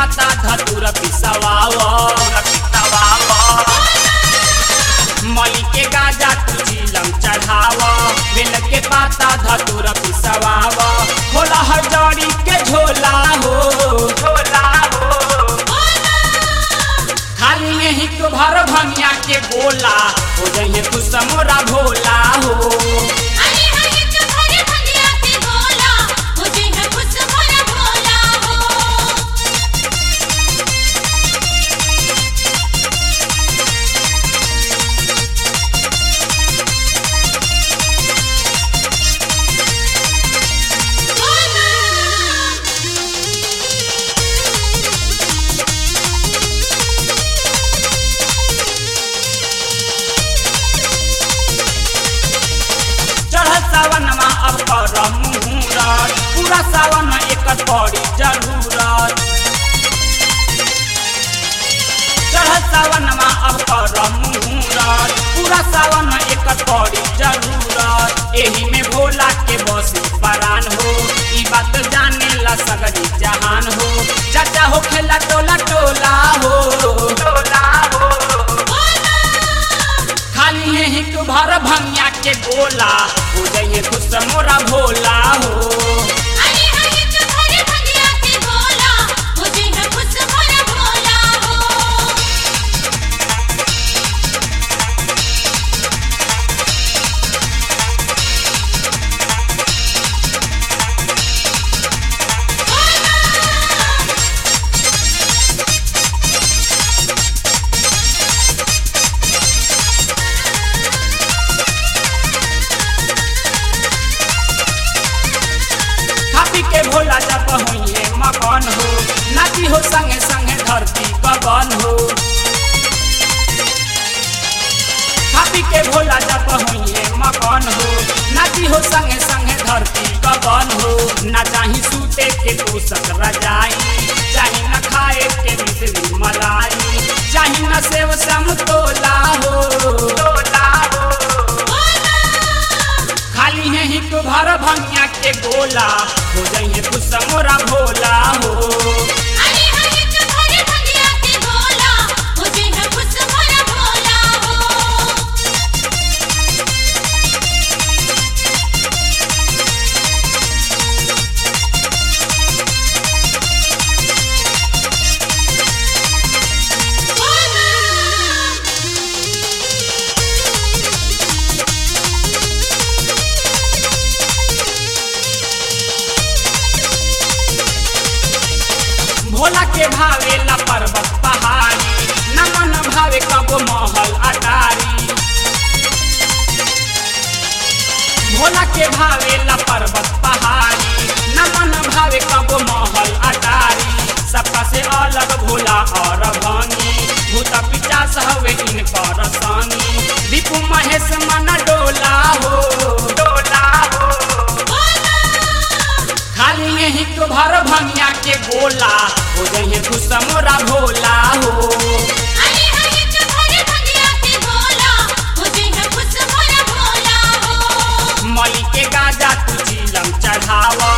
पाता धतुर पिसवाव मली के गाजा तू झीलम चढ़ाव बेल के पाता धतुर पिसवाव होला हजड़ी के झोला हो झोला हो खाली यही तो भर भंगिया के गोला हो जइहे तू समोरा भोला हो अरे हरे तुम्हारे भंगिया के बोला मुझे है खुश मोरा भोला हो चढ़ सावन में अब कर मुहूरत पूरा सावन में एकर पड़ी जरूरत चढ़ सावन में अब कर मुहूरत पूरा सावन में एकर पड़ी जरूरत एही में भोला के बस परान हो ई बात जाने ला सगरी जहान हो चाचा हो खेला टोला टोला हो टोला हो खाली यही तू भर भंगिया के गोला हो जाइए खुश मोरा भोला हो अरे हरे तुम्हारे भंगिया के बोला मुझे है खुश मोरा भोला हो खापी के भोला जब हुई मकान हो नाची हो संगे संगे धरती पवन हो खापी के भोला जब हुई मकान हो नाची हो संगे संगे धरती पवन हो ना चाही सूते के तू सकरा जाई चाही न खाए के मिश्री मलाई चाही न सेव समतोला हो तोला हो खाली है ही तो भर भंगिया के गोला हो जाइए खुश मोरा भोला हो अरे हरे तुम्हारे भंगिया के बोला मुझे है खुश मोरा भोला हो भोला के भावे ला पर्वत पहाड़ी न मन भावे कबो महल अटारी भोला के भावे ला पर्वत पहाड़ी न मन भावे कबो महल अटारी सबका से अलग भोला और भंगी भूत पिचास हवे इनकर संगी दीपू महेश मन डोला हो डोला हो खाली यही तो भर भंगिया के गोला हो जाइए खुश मोरा भोला हो अरे हरे तुम्हारे भंगिया के बोला मुझे है खुश मोरा भोला हो मली के गाजा तू झीलम चढ़ावा